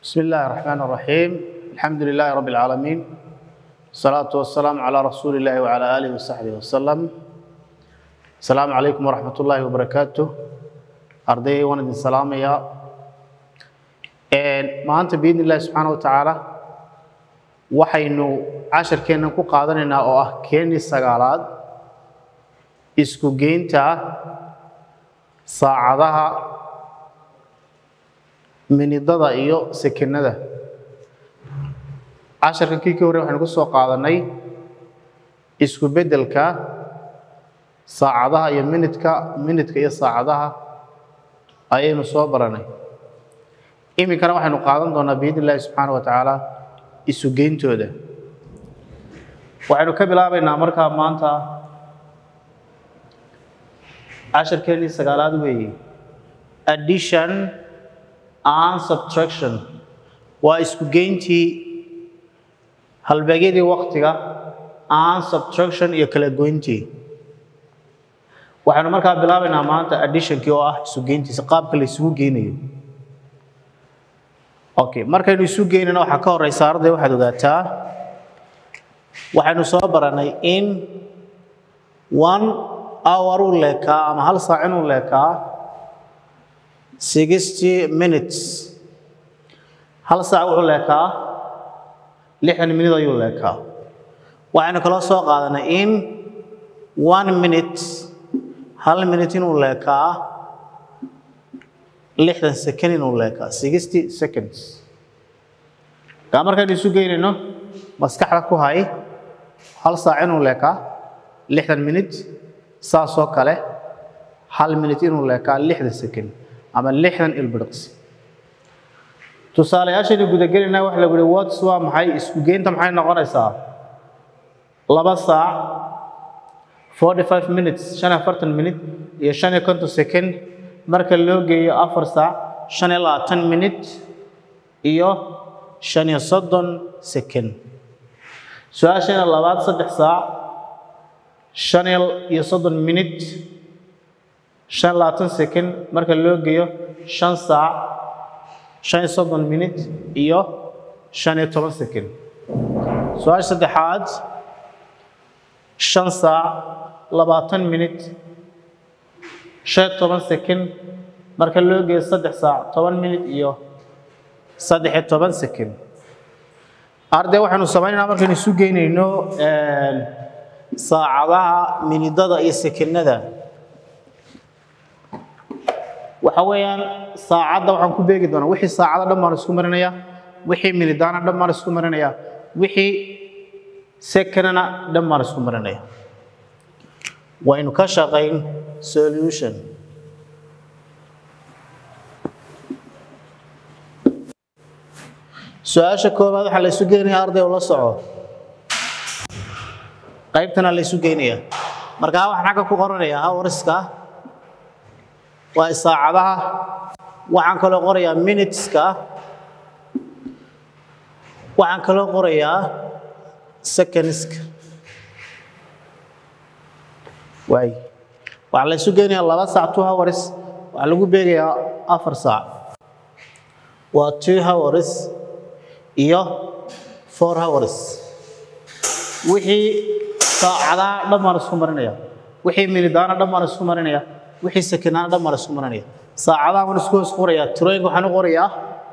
بسم الله الرحمن الرحيم الحمد لله رب العالمين الصلاة والسلام على رسول الله وعلى آله وصحبه وسلم السلام عليكم ورحمة الله وبركاته أرضي وانا السلام يا ما أنت بإذن الله سبحانه وتعالى waxaynu casharkeennan ku qaadanaynaa oo ah keenii sagaalaad isku geynta saacadaha minidada iyo sekenada casharkan kii ka horrey waxaynu ku soo qaadanay isku beddelka saacadaha iyo minidka minidka iyo saacadaha ayaynu soo baranay iminkana waxaynu qaadan doonaa biidn illaahi subxaana wa tacaala isu geyntooda waxaynu ka bilaabaynaa markaa maanta casharkeennii sagaalaad weeye addition and subtraction waa isku geyntii halbeegyadii waktiga and subtraction iyo kala goyntii waxaynu markaa bilaabaynaa maanta additionkii oo ah isu geyntiisa qaabka la isugu geynayo okay markaynu isu geynana waxaa ka horeysa arday waxaad ogaataa waxaynu soo baranay in one hour uu leekaa ama hal saac inuu leekaa sixty minutes hal saac wuxuu leekaa lixdan minute ayuu leekaa waxaynu kaloo soo qaadanay in one minute hal minute inuu leekaa lixdan second inuu leekaa sixty seconds kaa markaynu isu geynayno maskaxda ku hay hal saac inuu leekaa lixdan minute saasoo kale hal minute inuu leekaa lixdan second ama lixdan ilbiriqsi tusaalayaashaynu gudagelinaa waxa lagu yihi wats waa maxay isku geynta maxay noqonaysaa laba saac forty five minutes shan iyo afartan minute iyo shan iyo konton second marka loo geeyo afar saac shan iyo labaatan minute iyo shan iyo soddon second su-aashayna labaad saddex saac shan iyo soddon minute shan iyo labaatan second marka loo geeyo shan saac shan iyo soddon minute iyo shan iyo toban second su-aasha saddexaad shan saac labaatan minute shan iyo toban second marka loo geeyo saddex saac toban minute iyo saddex iyo toban second arday waxaynu samaynaynaa markaynu isu geynayno saacadaha minidada iyo sekenada waxa weeyaan saacadda waxaan ku beegi doonaa wixii saacada dhan baan isku marinayaa wixii minidaana dhan baan isku marinayaa wixii sekenana dhan baan isku marinaya waynu ka shaqayn solution su-aasha koobaad waxaa la isu geynayaa arday oo la soco qaybtana la isu geynayaa markaa waxaan xagga ku qoranayaa hawriska waa saacadaha waxaan kaloo qorayaa minuteska waxaan kaloo qorayaa secondska waay waxaa la isu geynayaa laba saac two hours waxaa lagu beegayaa afar saac waa two hours iyo four hours wixii saacadaha dhan baan isku marinaya wixii minidaana dhan baan isku marinaya wixii sekenaana dhan baan isku marinaya saacadaha baan isku hoos qorayaa tirooyinka waxaan u qorayaa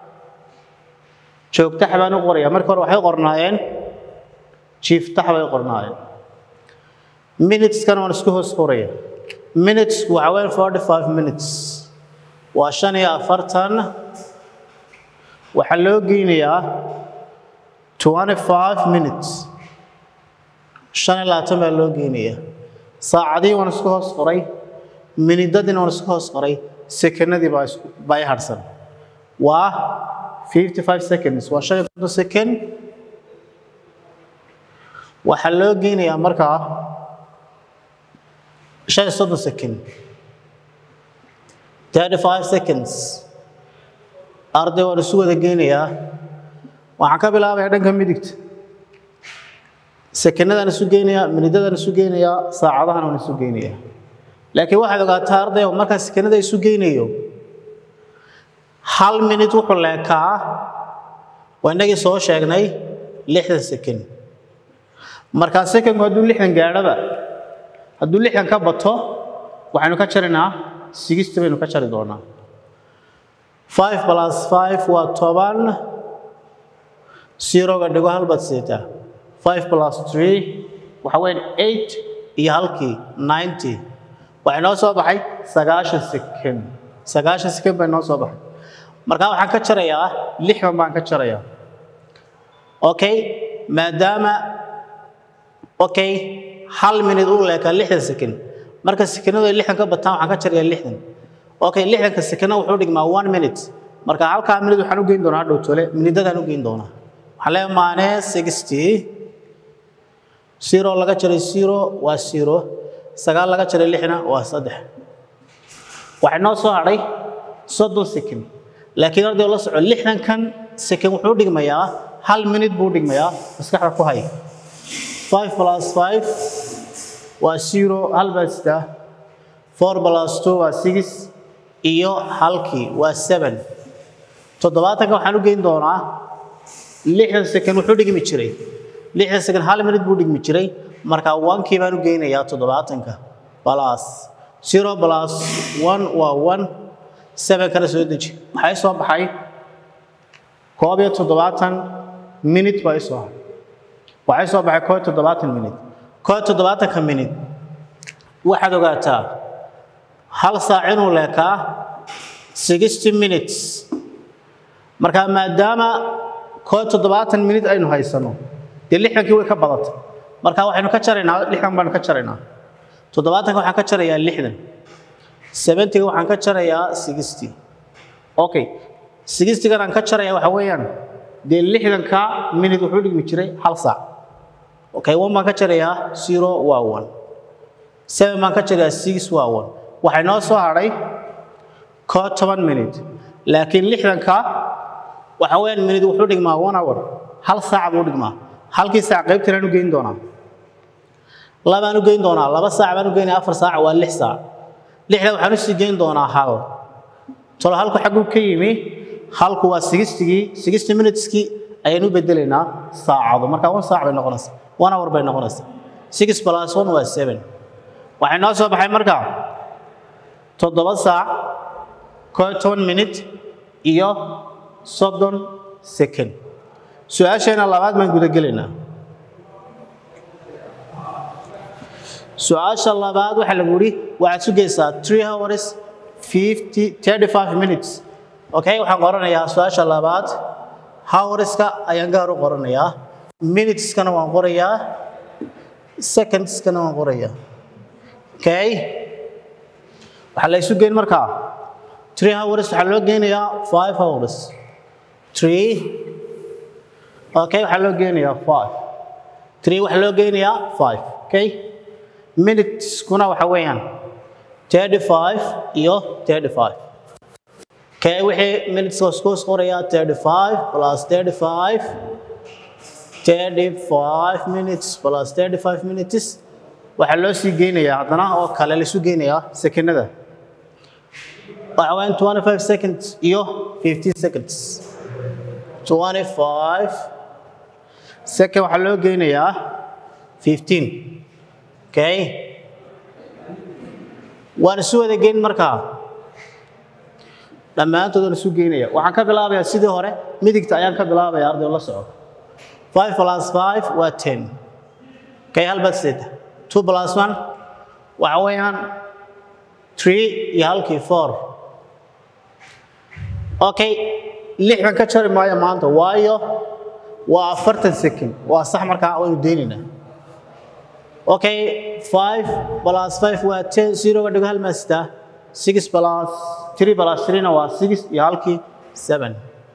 joogtax baan u qorayaa marka hore waxay qornaayeen jiiftax bay qornaayeen minuteskana waan isku hoos qoraya minutesku waxa weyn forty five minutes waa shan iyo afartan waxaa loo geynayaa twenty five minutes shan iyo labaatan baa loo geynayaa saacadihii waan isku hoos qoray minidadiina waan isku hoos qoray sekenadii baa isku baa i harsan waa fifty five seconds waa shan iyo konton second waxaa loo geynayaa markaa shan iyo soddon second thirty five seconds arday waan isu wada geynayaa waxaan ka bilaabayaa dhanka midigta sekenadaan isu geynayaa minidadaan isu geynayaa saacadahan waan isu geynayaa laakiin waxaad ogaataa arday markaan sekenada isu geynayo hal minute wuxuu leekaa waa inagii soo sheegnay lixdan second markaa secondku hadduu lixdan gaadhaba hadduu lixdan ka bato waxaynu ka jaraynaa sixty baynu ka jari doonaa five plus five waa toban zeroga dhigo hal baad seetaa five plus three waxa weyn eight iyo halkii ninety waxay noo soo baxay sagaashan second sagaashan second bay noo soo baxay markaa waxaan ka jarayaa lixdan baan ka jarayaa okay maadaama okay hal minute uu leekaa lixdan second marka sekanadu ay lixdan ka bataan waxaan ka jarayaa lixdan okay lixdanka sekana wuxuu dhigmaa one minute marka halkaa minute waxaan u geyn doonaa hadhow tole minidadaan u geyn doonaa waxaan leeyahay maane sixty zero laga jaray zero waa zero sagaal laga jaray lixna waa saddex waxay noo soo hadhay soddon second laakiin arday la soco lixdankan second wuxuu dhigmayaa hal minute buu dhigmayaa maskaxda ku hay five plus five waa zero hal baa sitaa four plus two waa six iyo halkii waa seven toddobaatanka waxaan u geyn doonaa lixdan second wuxuu dhigmi jiray lixdan second hal minute buu dhigmi jiray marka onkii baan u geynayaa toddobaatanka plus zero plus one waa one seven kana soo deji maxay soo baxay koob iyo toddobaatan minute baa isoo haray waxay soo baxay koob iyo toddobaatan minute koob iyo toddobaatanka minute waxaad ogaataa hal saac inuu leekaa sixty minutes marka maadaama koob iyo toddobaatan minute aynu haysano dee lixdankii way ka badatay marka waxaynu ka jaraynaa lixdan baanu ka jaraynaa toddobaatanka waxaan ka jarayaa lixdan seventyga waxaan ka jarayaa sixty okay sixtygan aan ka jaraya waxa weeyaan dee lixdanka minute wuxuu dhigmi jiray hal saac okay one baan ka jarayaa zero waa one seven baan ka jarayaa six waa one waxay noo soo hadhay koo toban minute laakiin lixdanka waxa weeyaan minute wuxuu dhigmaa one hour hal saac buu dhigmaa halkii saac qaybtanaan u geyn doonaa labaan u geyn doonaa laba saac baan u geynaya afar saac waa lix saac lixda waxaan usii geyn doonaa hal tolo halku xagguu ka yimi halku waa sixtigii sixty minuteskii ayaan u bedelaynaa saacado marka one saac bay noqonaysaa one hour bay noqonaysaa six plus one waa seven waxay noo soo baxay marka toddoba saac koo iyo toban minute iyo soddon second su-aasheena labaad baan gudagelaynaa su-aasha labaad waxaa lagu yidhi waxaad sugaysaa three hours fifty thirty five minutes okay waxaan qoranayaa su-aasha labaad hourska ayaan gaar u qoranayaa minuteskana waan qorayaa secondskana waan qorayaa okay waxaa la isu geyn markaa three hours waxaa loo geynayaa five hours three okay waxaa loo geynayaa five three waxaa loo geynayaa five okay minuteskuna waxa weeyaan thirty five iyo thirty five okay wixii minuteska isku qorayaa thirty five plus thirty five thirty five minutes plus thirty five minutes waxaa loo sii geynayaa haddana oo kale laisu geynayaa sekenada waxa weeyaan twenty five seconds iyo fifteen seconds twenty five second waxaa loo geynayaa fifteen okay waan isu wada geyn markaa dhammaantood waan isu geynaya waxaan ka bilaabayaa sidii hore midigta ayaan ka bilaabaya arday la soco five plus five waa ten okay halbaad seeta two plus one waxa weeyaan three iyo halkii four okay lixdan ka jari maayo maanta waayo waa afartan second waa sax markaa waynu deynaynaa okay five plus five waa ten zeroga dhigo hal maastaa six plus three plus threena waa six iyo halkii seven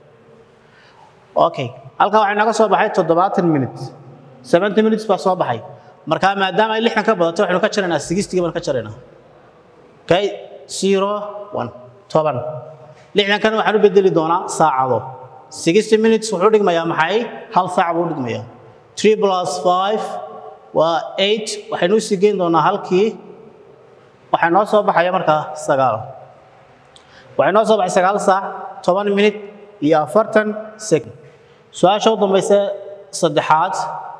okay halkaa waxay naga soo baxay toddobaatan minute seventy minutes baa soo baxay markaa maadaama ay lixdan ka badato waxaynu ka jaraynaa sixtiga baan ka jaraynaa okay zero one toban lixdankan waxaan u bedeli doonaa saacado sixty minutes wuxuu dhigmayaa maxay hal saac buu dhigmayaa three plus five waa eight waxaynu usii geyn doonaa halkii waxaa noo soo baxaya markaa sagaal waxay noo soo baxay sagaal saac toban minute iyo afartan second su-aasha u dambaysa saddexaad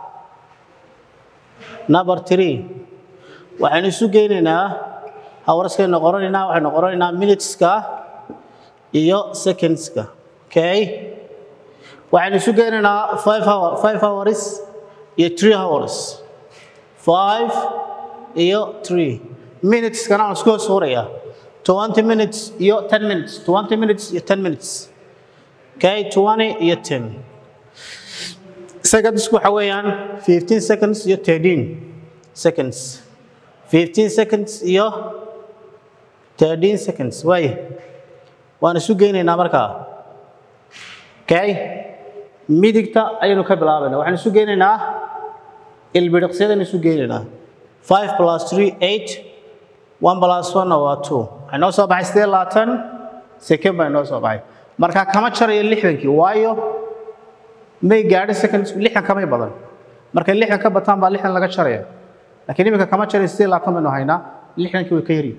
number three waxaynu isu geynaynaa hawarskaynu qoranaynaa waxaynu qoranaynaa minuteska iyo secondska okay waxaynu isu geynaynaa five hour five hours iyo three hours five iyo three minuteskana aan isku hoos qorayaa twenty minutes iyo ten minutes twenty minutes iyo ten minutes okay twenty iyo ten secondsku waxa weeyaan fifteen seconds iyo thirteen seconds fifteen seconds iyo thirteen seconds waaye waan isu geynaynaa markaa okay midigta ayaynu ka bilaabaynaa waxaan isu geynaynaa ilbiriqsiyadaynu isu geynaynaa five plus three eight one plus one waa two waxay noo soo baxay sidee labaatan second baa noo soo baxay marka kama jarayo lixdankii waayo may gaadhin seconds lixdan kamay badan markay lixdan ka bataan baa lixdan laga jaraya laakiin iminka kama jarayo sidee labaatan baynu haynaa lixdankii way ka yari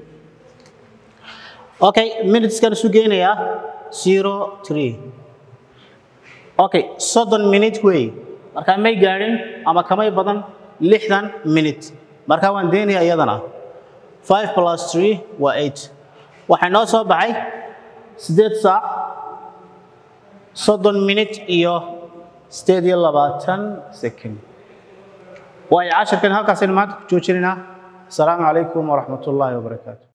okay minuteskan isu geynayaa zero three okay soddon minute wey markaa may gaadhin ama kamay badan lixdan minute markaa waan deynaya iyadana five plus three waa eight waxay noo soo baxay siddeed saac soddon minute iyo sideed iyo labaatan second waayo casharkan halkaasaynu maanta ku joojinaynaa asalaamu calaykum waraxmat ullaahi wabarakaatu